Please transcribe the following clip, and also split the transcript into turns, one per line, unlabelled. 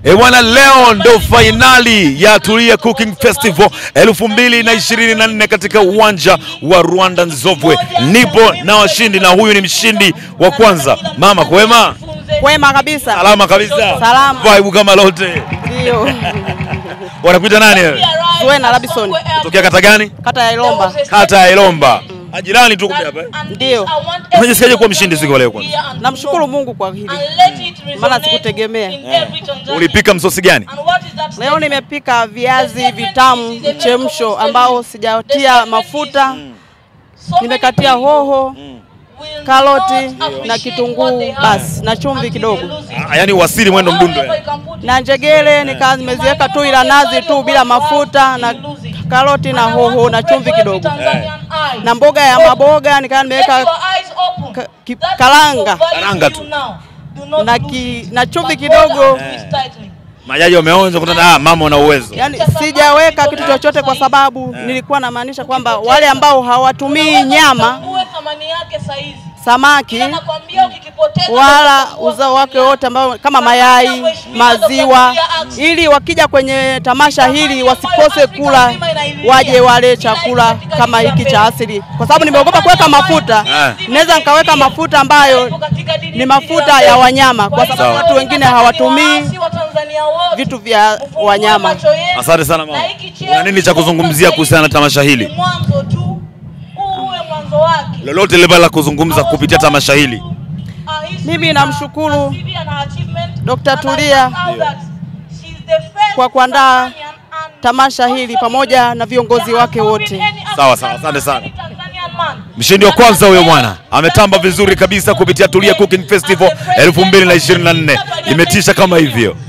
E bwana, leo ndo fainali ya Tulia Cooking Festival 2024 katika uwanja wa Rwanda Nzovwe. Nipo na washindi na huyu ni mshindi wa kwanza. Mama kwema?
Kwema kabisa.
Salama kabisa.
Salama.
Vibe kama lote.
Ndio.
Wanakuita nani wewe?
Zuena Robinson,
Tokea kata gani?
kata ya Ilomba.
Kata ya Ilomba. Ajirani tu kumbe hapa. eh?
Ndio.
Unajisikiaje kuwa mshindi siku ya leo kwanza?
Namshukuru Mungu kwa hili. Maana sikutegemea.
Ulipika msosi gani?
Leo nimepika viazi vitamu mchemsho ambao sijatia mafuta. Nimekatia hoho, karoti na kitunguu basi na chumvi kidogo.
Ah, Yaani wasili mwendo mdundo. yani.
Na njegele nika nimeziweka tu ila nazi tu bila mafuta na karoti na hoho na chumvi kidogo. Na mboga ya maboga nikaa nimeweka ka- ki- karanga
Karanga tu.
na, ki, na chumvi kidogo.
Majaji wameonja kutana, ah, mama una uwezo.
Yaani sijaweka kitu chochote kwa sababu nilikuwa namaanisha kwamba wale ambao hawatumii nyama, samaki wala uzao wake wote ambao kama mayai, maziwa, ili wakija kwenye tamasha hili wasikose kula, waje wale chakula kama hiki cha asili, kwa sababu nimeogopa kuweka mafuta.
Eh.
Naweza nikaweka mafuta ambayo ni mafuta ya wanyama, kwa
Sawa.
sababu watu wengine hawatumii vitu vya wanyama.
Asante sana mama. Una nini cha kuzungumzia kuhusiana na tamasha hili?
mwanzo tu uwe mwanzo wake
Lolote lile la kuzungumza kupitia tamasha hili.
Mimi namshukuru Dr. Tulia kwa kuandaa tamasha hili pamoja na viongozi wake wote.
Sawa sawa, asante sana. Mshindi wa kwanza huyo bwana ametamba vizuri kabisa kupitia Tulia Cooking Festival 2024. Imetisha kama hivyo.